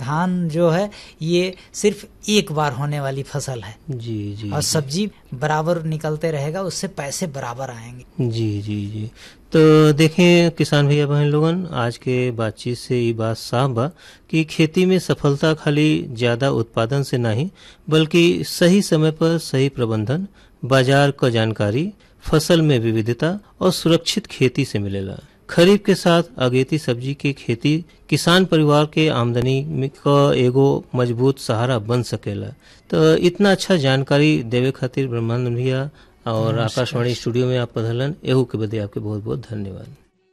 धान जो है ये सिर्फ एक बार होने वाली फसल है जी जी और सब्जी बराबर निकलते रहेगा उससे पैसे बराबर आएंगे जी जी जी तो देखें किसान भैया बहन लोगन आज के बातचीत से ये बात साफ बा कि खेती में सफलता खाली ज्यादा उत्पादन से नहीं बल्कि सही समय पर सही प्रबंधन बाजार क जानकारी फसल में विविधता और सुरक्षित खेती से मिलेला खरीफ के साथ अगेती सब्जी के खेती किसान परिवार के आमदनी में क एगो मजबूत सहारा बन सकेला तो इतना अच्छा जानकारी देवे खातिर ब्रह्मानंद भैया और आकाशवाणी स्टूडियो में आप पधलन एहू के बदे आपके बहुत बहुत धन्यवाद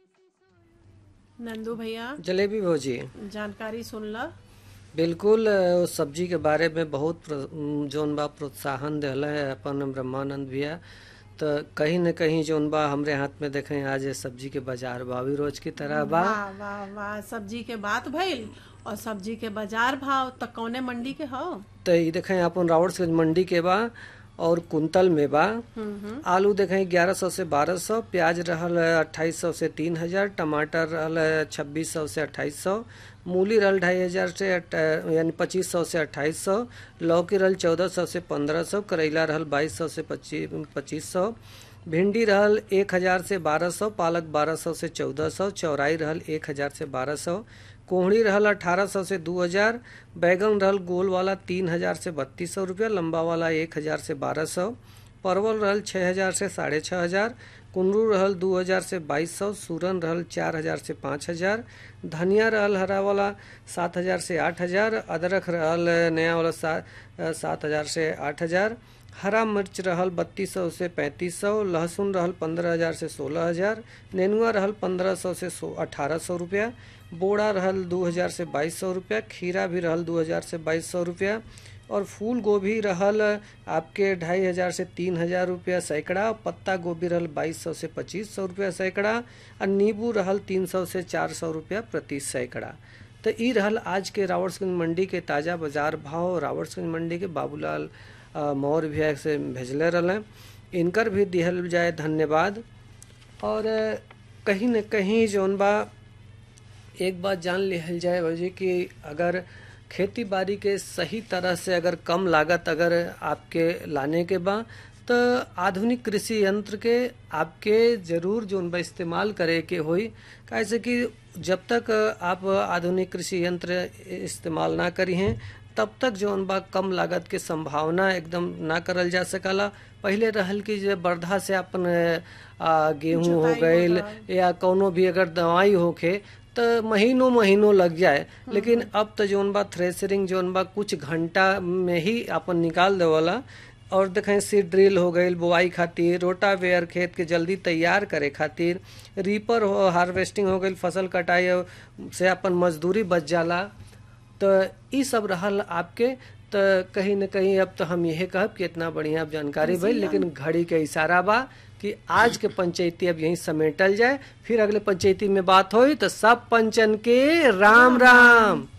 नंदू भैया जलेबी भौजी जानकारी सुनला बिल्कुल अ, उस सब्जी के बारे में बहुत प्र- म, जौन बा प्रोत्साहन दिला है अपन ब्रह्मानंद भैया तो कहीं न कहीं जौन बा हमरे हाथ में देखें आज ये सब्जी के बाजार भाव भी रोज की तरह बा वाह वाह वाह सब्जी के बात भइल और सब्जी के बाजार भाव त कौने मंडी के हो तो ये देखें अपन रावड़गंज मंडी के बा और कुंतल में बा आलू देखें ग्यारह सौ से बारह सौ प्याज रहल अट्ठाईस सौ से तीन हजार टमाटर रहल छब्बीस सौ से अट्ठाईस सौ मूली रहल ढाई हजार से अट्ठा- यानी पच्चीस सौ से अट्ठाईस सौ लौकी रहल चौदह सौ से पंद्रह सौ करेला रहल बाईस सौ से पच्चीस पच्चीस सौ भिंडी रहल एक हजार से बारह सौ पालक बारह सौ से चौदह सौ चौराई रहल एक हजार से बारह सौ कोहड़ी रहल अठारह सौ से दो हजार बैगन रहल गोल वाला तीन हजार से बत्तीस सौ रुपया लंबा वाला एक हजार से बारह सौ परवल रहल छः हजार से साढ़े छः हजार कुंदरू रहल दो हजार से बाईस सौ सूरन रहल चार हजार से पाँच हजार धनिया रहल हरा वाला सात हजार से आठ हजार अदरक रहल नया वाला सा, सात हजार से आठ हजार हरा मिर्च रहल बत्तीस सौ से पैंतीस सौ लहसुन रहल पंद्रह हजार से सोलह हजार नेनुआ रहल पंद्रह सौ से सो अठारह सौ रुपया बोड़ा रहल दो हजार से बाईस सौ रुपया खीरा भी रहल दो हजार से बाईस सौ रुपया और फूल गोभी रहल आपके ढाई हजार से तीन हजार रुपया सैकड़ा पत्ता गोभी रहल बाईस सौ से पच्चीस सौ रुपया सैकड़ा और नींबू रहल तीन सौ से चार सौ रुपया प्रति सैकड़ा तो ई रहल आज के रावड़सगंज मंडी के ताज़ा बाजार भाव रावड़सगंज मंडी के बाबूलाल अ, मौर्य भैया से भेजले रहलें इनकर भी दिहल जाए धन्यवाद और अ, कहीं न कहीं जौन बा एक बात जान लिहल जाए भौजी कि अगर खेती बाड़ी के सही तरह से अगर कम लागत अगर आपके लाने के बा तो आधुनिक कृषि यंत्र के आपके जरूर जोन बा इस्तेमाल करे के होई कैसे कि जब तक आप आधुनिक कृषि यंत्र इस्तेमाल ना करी हैं तब तक जौन बा कम लागत के संभावना एकदम ना करल जा सकला पहिले रहल कि जे बरधा से अपन आ, गेहूं हो गईल या कोनो भी अगर दवाई होखे तो महीनों महीनों लग जाए लेकिन अब तो जोन बा थ्रेसरिंग जोन बा कुछ घंटा में ही अपन निकाल देवला और देखें सीड ड्रिल हो गई बुआई खातिर रोटावेयर खेत के जल्दी तैयार करे खातिर रीपर हो हार्वेस्टिंग हो गई फसल कटाई से अपन मजदूरी बच जाला तो ई सब रहल आपके तो कहीं न कहीं अब तो हम यही कहब कि इतना बढ़िया अब जानकारी भइल लेकिन घड़ी के इशारा बा कि आज के पंचायती अब यहीं समेटल जाए फिर अगले पंचायती में बात होई तो सब पंचन के राम राम